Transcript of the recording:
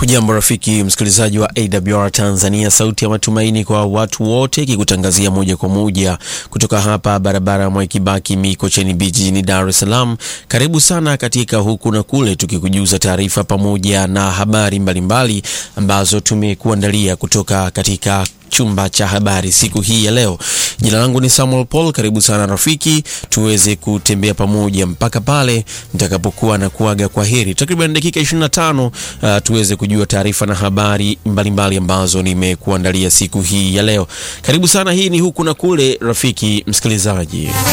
Hujambo rafiki msikilizaji wa AWR Tanzania, sauti ya matumaini kwa watu wote, ikikutangazia moja kwa moja kutoka hapa barabara ya Mwai Kibaki Mikocheni B jijini Dar es Salaam. Karibu sana katika huku na kule, tukikujuza taarifa pamoja na habari mbalimbali mbali ambazo tumekuandalia kutoka katika chumba cha habari siku hii ya leo. Jina langu ni Samuel Paul. Karibu sana rafiki, tuweze kutembea pamoja mpaka pale nitakapokuwa na kuaga kwa heri, takriban dakika 25, uh, tuweze kujua taarifa na habari mbalimbali mbali ambazo nimekuandalia siku hii ya leo. Karibu sana, hii ni huku na kule rafiki msikilizaji.